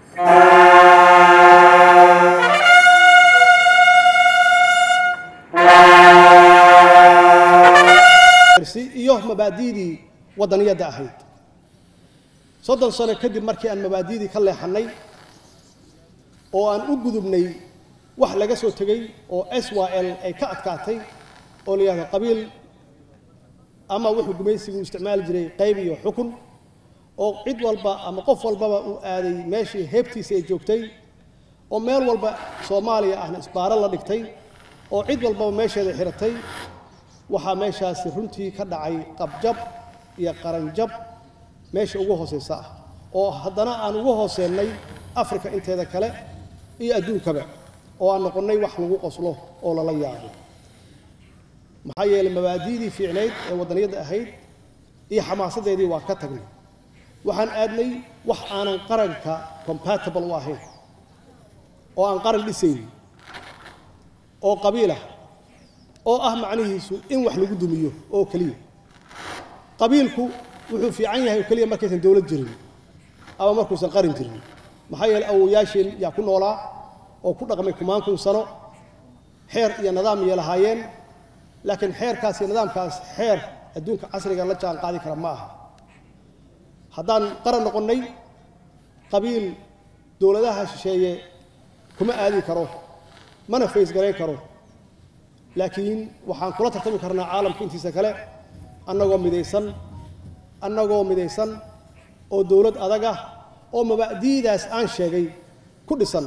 iyo mabaadi'dii waddaniyadda ahayd soddon sano kadib markii aan mabaadi'dii ka leexannay oo aan u gudubnay wax laga soo tegey oo s y l ay ka adkaatay oo la yidhahdo qabiil ama wuxuu gumaysigu isticmaali jiray qayb iyo xukun oo cid walba ama qof walbaba uu aaday meeshii heebtiisa ay joogtay oo meel walba soomaaliya ahna isbaaro la dhigtay oo cid walbaba meesheeda xiratay waxaa meeshaasi runtii ka dhacay qabjab iyo qaranjab meesha ugu hoosaysa ah oo haddana aan ugu hooseennay afrika inteeda kale iyo adduunkaba oo aan noqonnay wax lagu qoslo oo lala yaabo maxaa yeelay mabaadi'dii fiicnayd ee waddaniyadda ahayd iyo xamaasadeedii waa ka tagnay waxaan aadnay wax aanan qaranka compatible u ahayn oo aan qaran dhisayn oo qabiilah oo ah macnihiisu in wax lagu dumiyo oo keliya qabiilku wuxuu fiican yahay oo keliya markaysan dowlad jirin ama markuusan qaran jirin maxaa yeeley awowayaasheen yaa ku noolaa oo ku dhaqmay kumaan kun sano xeer iyo nidaam iyo lahaayeen laakiin xeerkaas iyo nidaamkaas xeer adduunka casriga la jaan qaadi kara ma aha haddaan qaran noqonnay qabiil dowladaha shisheeye kuma aadi karo mana faysgarayn karo laakiin waxaan kula tartami karnaa caalamka intiisa kale annagoo midaysan annagoo midaysan oo dowlad adag ah oo mabaadi'daas aan sheegay ku dhisan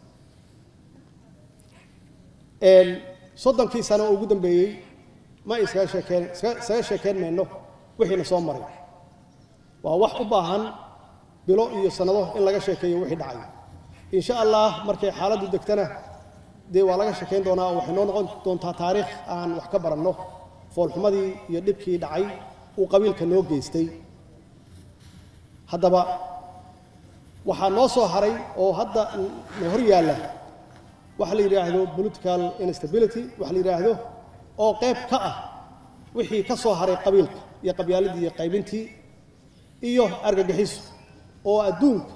soddonkii sano oo ugu dambeeyey ma iskaga sheekeen iskaga sheekeen mayno wixiina soo maray waa wax u baahan bilo iyo sannado in laga sheekeeyo wixii dhacay insha allah markay xaaladdu degtana dee waa laga sheekayn doonaa oo waxay noo noqon doontaa taariikh aan wax ka baranno foolxumadii iyo dhibkii dhacay uu qabiilka noo geystay haddaba waxaa noo soo haray oo hadda na hor yaalla waxa la yidhaahdo political instability waxa la yidhaahdo oo qayb ka ah wixii ka soo haray qabiilka iyo qabyaaladii iyo qaybintii iyo argagixiso oo adduunka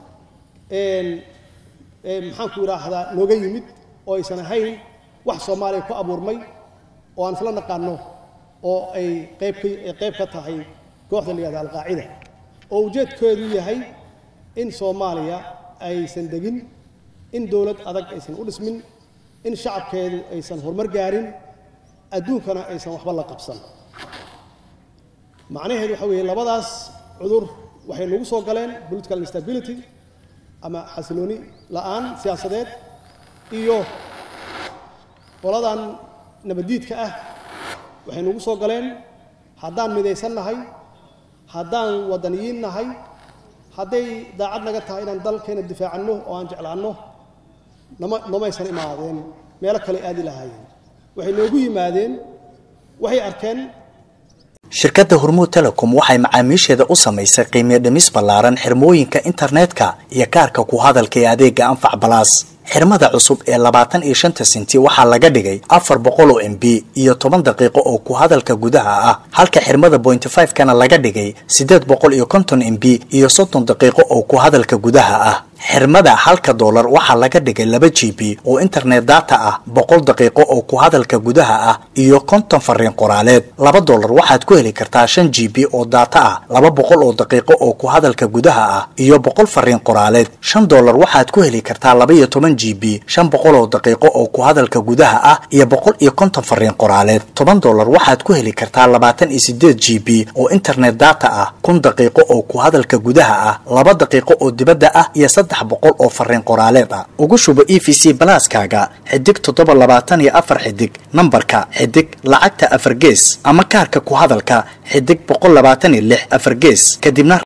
maxaanku idhaahdaa nooga yimid oo aysan ahayn wax soomaaliya ku abuurmay oo aan isla naqaano oo ay qayb ka ay qayb ka tahay kooxda la yihahda alqaacida oo ujeedkeedu yahay in soomaaliya aysan degin in dowlad adag aysan u dhismin in shacabkeedu aysan horumar gaarin adduunkana aysan waxba la qabsan macnaheedu waxa weeye labadaas cudur waxay nagu soo galeen political instability ama xasilooni la'aan siyaasadeed iyo qoladan nabaddiidka ah waxay nagu soo galeen haddaan midaysan nahay haddaan waddaniyiin nahay hadday daacad naga tahay inaan dalkeena difaacanno oo aan jeclaanno nama nomaysan imaadeen meelo kale aadi lahaayeen waxay noogu yimaadeen waxay arkeen shirkadda hormuud telecom waxay macaamiisheeda u samaysay qiimiyo dhimis ballaaran xirmooyinka internetka iyo kaarka ku hadalka ee adeega anfac balaas xirmada cusub ee labaatan iyo shanta senti waxaa laga dhigay afar boqol oo m b iyo toban daqiiqo oo ku hadalka gudaha ah halka xirmada bointy five kana laga dhigay siddeed boqol iyo konton m b iyo soddon daqiiqo oo ku hadalka gudaha ah xirmada halka doolar waxaa laga dhigay laba g b oo internet data ah boqol daqiiqo oo ku hadalka gudaha ah iyo konton fariin qoraaleed laba doolar waxaad ku heli kartaa shan g b oo data ah laba boqol oo daqiiqo oo ku hadalka gudaha ah iyo boqol fariin qoraaleed shan doolar waxaad ku heli kartaa laba iyo toban g b shan boqol oo daqiiqo oo ku hadalka gudaha ah iyo boqol iyo konton fariin qoraaleed toban doolar waxaad ku heli kartaa labaatan iyo sideed g b oo internet data ah kun daqiiqo oo ku hadalka gudaha ah laba daqiiqo oo dibadda ah iyo saddex boqol oo fariin qoraaleed ah ugu shubo e v c balaaskaaga xidig toddoba labaatan iyo afar xidig nambarka xidig lacagta afar gees ama kaarka ku hadalka xidig boqol labaatan iyo lix afar gees kadibna